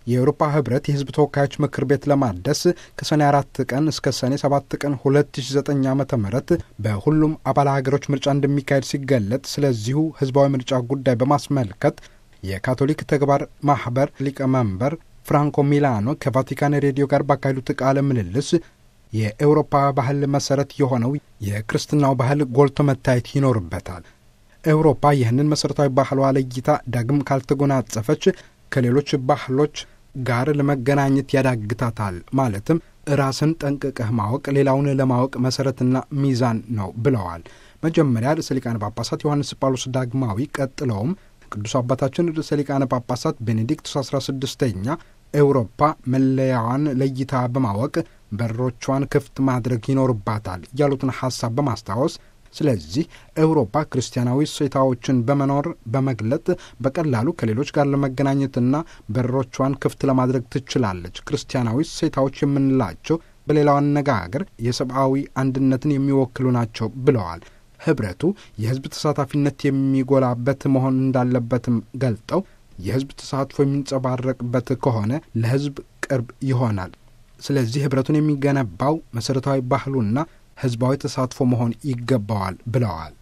የአውሮፓ ህብረት የህዝብ ተወካዮች ምክር ቤት ለማደስ ከሰኔ አራት ቀን እስከ ሰኔ ሰባት ቀን 2009 ዓ ም በሁሉም አባል ሀገሮች ምርጫ እንደሚካሄድ ሲገለጥ ስለዚሁ ህዝባዊ ምርጫ ጉዳይ በማስመልከት የካቶሊክ ተግባር ማህበር ሊቀመንበር ፍራንኮ ሚላኖ ከቫቲካን ሬዲዮ ጋር ባካሄዱት ቃለ ምልልስ የኤውሮፓ ባህል መሰረት የሆነው የክርስትናው ባህል ጎልቶ መታየት ይኖርበታል። ኤውሮፓ ይህንን መሠረታዊ ባህሏ ለይታ ዳግም ካልተጎናጸፈች ከሌሎች ባህሎች ጋር ለመገናኘት ያዳግታታል። ማለትም ራስን ጠንቅቀህ ማወቅ ሌላውን ለማወቅ መሠረትና ሚዛን ነው ብለዋል። መጀመሪያ ርዕሰ ሊቃነ ጳጳሳት ዮሐንስ ጳውሎስ ዳግማዊ፣ ቀጥለውም ቅዱስ አባታችን ርዕሰ ሊቃነ ጳጳሳት ቤኔዲክቱስ አስራ ስድስተኛ ኤውሮፓ መለያዋን ለይታ በማወቅ በሮቿን ክፍት ማድረግ ይኖርባታል ያሉትን ሐሳብ በማስታወስ ስለዚህ ኤውሮፓ ክርስቲያናዊ እሴታዎችን በመኖር በመግለጥ በቀላሉ ከሌሎች ጋር ለመገናኘትና በሮቿን ክፍት ለማድረግ ትችላለች። ክርስቲያናዊ እሴታዎች የምንላቸው በሌላው አነጋገር የሰብአዊ አንድነትን የሚወክሉ ናቸው ብለዋል። ህብረቱ የህዝብ ተሳታፊነት የሚጎላበት መሆን እንዳለበትም ገልጠው የህዝብ ተሳትፎ የሚንጸባረቅበት ከሆነ ለህዝብ ቅርብ ይሆናል። ስለዚህ ህብረቱን የሚገነባው መሠረታዊ ባህሉና ህዝባዊ ተሳትፎ መሆን ይገባዋል ብለዋል።